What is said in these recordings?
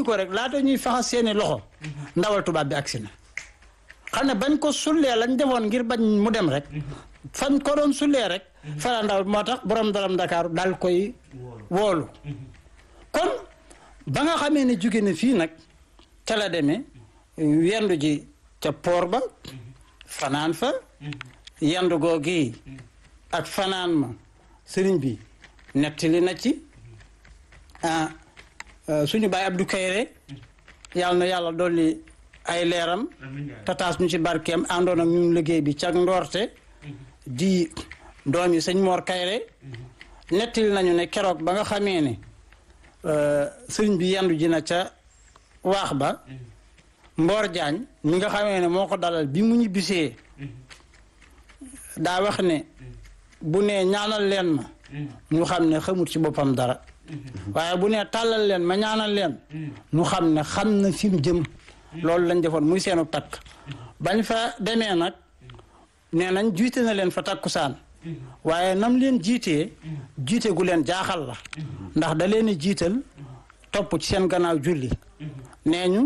dindi ko rek laata ñuy faxas seeni loxo ndawal tubaab bi agsi na xam ne bañ ko sullee lañ defoon ngir bañ mu dem rek fañ ko doon sullee rek fala ndaw moo tax borom dalam Dakar dal koy woolu kon ba nga xamee ne jóge na fii nag ca la demee yendu ji ca poor ba fanaan fa yendu googi ak fanaan ma sëriñ bi nettali na ci ah suñu baay Abdou Kayre yàlla na yàlla dolli ay leeram tataas ñu ci barkeem àndoon ak ñun liggéey bi cag ndoorte di doom yi sëñ Mor Kayre nettali nañu ne keroog ba nga xamee ne sëriñ bi yendu ji na ca waax ba Mboor Jaañ mi nga xamee ne moo ko dalal bi mu ñibbisee daa wax ne bu nee ñaanal leen ma ñu xam ne xamut ci boppam dara waaye bu nee tàllal leen ma ñaanal leen ñu xam ne xam na fi mu jëm loolu lañ defoon muy seenu takk bañ fa demee nag nee nañ jiite na leen fa takkusaan waaye nam leen jiitee jiite gu leen jaaxal la ndax da leen jiital topp ci seen gannaaw julli nee ñu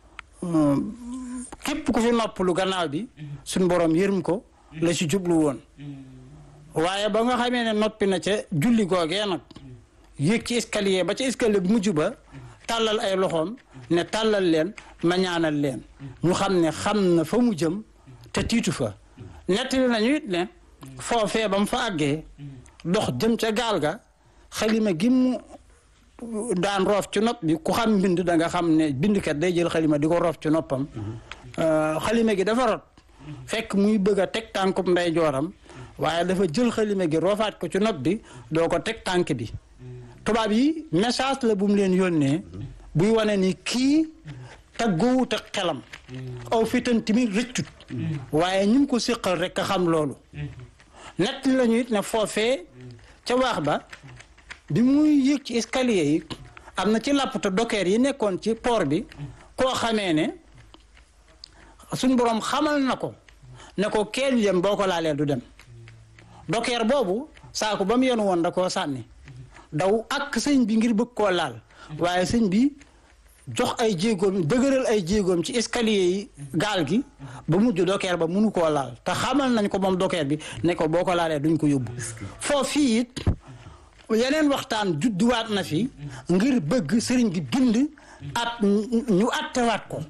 képp ku fi noppalu gannaaw bi suñ borom yërëm ko la ci jublu woon waaye ba nga xamee ne noppi na ca julli googee nag yéeg ci escalier ba ca escalier bu mujj ba tàllal ay loxoom ne tàllal leen ma ñaanal leen ñu xam ne xam na fa mu jëm te tiitu fa nettali nañu it ne foofee ba mu fa àggee dox jëm ca gaal ga xalima gi mu daan roof ci nopp bi ku xam mbind da nga xam ne bindkat day jël xalima di ko roof ci noppam xalima gi dafa rot fekk muy bëgg a teg tànkub ndey jooram waaye dafa jël xalima gi roofaat ko ci nopp bi doo ko teg tànk bi tubaab yi message la bu mu leen yónnee buy wane ni kii taggoowut ak xelam aw fitan tamit rëccut waaye ñu ngi ko séqal rek a xam loolu nett lañu it ne foofee ca waax ba bi muy yéeg ci escalier yi am na ci làppta dokeer yi nekkoon ci port bi koo xamee ne suñ boroom xamal na ko ne ko kenn dem boo ko laalee du dem dokeer boobu saako ba mu yenu woon da koo sànni daw ak sëñ bi ngir bëgg koo laal waaye sëñ bi jox ay jéegoom dëgëral ay jéegoom ci escalier yi gaal gi ba mujj dokeer ba mënu koo laal te xamal nañ ko moom dokeer bi ne ko boo ko laalee duñ ko yóbbu foofii it yeneen waxtaan judduwaat na fi ngir bëgg sëriñ bi bind at ñu attewaat ko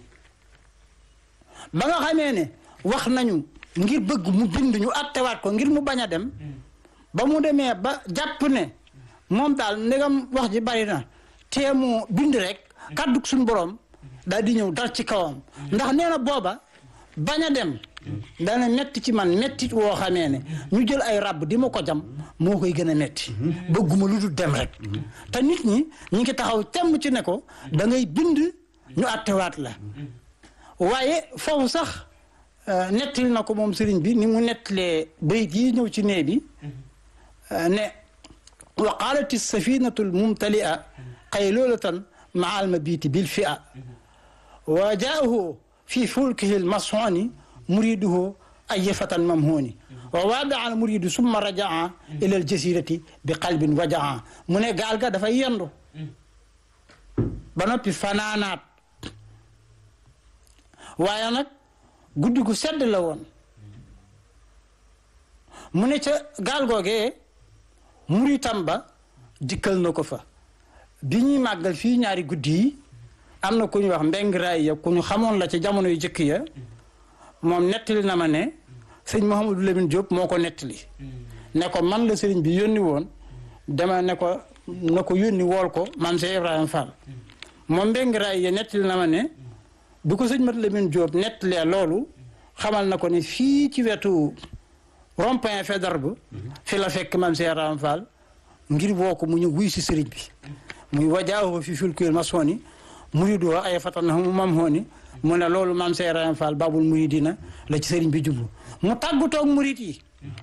ba nga xamee ne wax nañu ngir bëgg mu bind ñu attewaat ko ngir mu bañ a dem ba mu demee ba jàpp ne moom daal ndegam wax ji bari na tee mu bind rek kàddu suñu borom daal di ñëw dal ci kawam ndax nee na booba bañ a dem dana metti ci man mettit woo xamee ne ñu jël ay ràbb di ma ko jam moo koy gën a metti bëgguma lu dul dem rek te nit ñi ñi ngi taxaw temm ci ne ko da ngay bind ñu attewaat la waaye foofu sax nettali na ko moom sëriñ bi ni mu nettalee bayit yi ñëw ci nee bi ne wa qaalati safinatu lmumtalia qaylulatan maa almabiti bilfia wa jaahu fi fulkihi lmasoni muriduhu ayefatan mamhuni wa waadaa al muridu summa rajaa ila aljasirati bi qalbin wajaa mu ne gaal ga dafay yendu ba noppi fanaanaat waaye nag guddi gu sedd la woon mu ne ca gaal googee muritam ba dikkal na ko fa bi ñuy màggal fii ñaari guddi yi am na ku ñuy wax mbeng raay ya ku ñu xamoon la ci jamono yu jëkk ya moom nettali na ma ne sëñ Mouhamadou Lamine Diop moo ko nettali ne ko man la sëriñ bi yónni woon dama ne ko na ko yónni wool ko man Cheikh Ibrahima Fall moom mbeng raay ya nettali na ma ne bi ko sëñ Mat Lamine Diop nettalee loolu xamal na ko ne fii ci wetu rond-point Faidherbe fi la fekk man Cheikh Ibrahima Fall ngir woo ko mu ñu wuy si sëriñ bi muy wajaahu fi fulkil masoni muridu ay fatan mu mam hooni mu ne loolu maam Cheikh Ibrahima Fall babul muridina la ci sëriñ bi jublu mu tàggutoog murid yi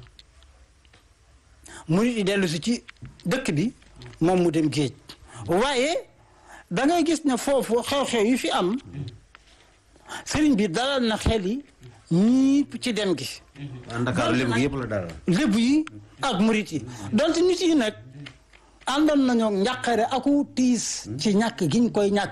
murid yi dellu si ci dëkk bi moom mu dem géej waaye da ngay gis ne foofu xew-xew yi fi am sëriñ bi dalal na xel yi ñiip ci dem gi Ndakaaru lébu gi yëpp la dalal lébu yi ak murid yi donte nit yi nag àndoon nañoo njàqare aku tiis ci ñàkk giñ koy ñàkk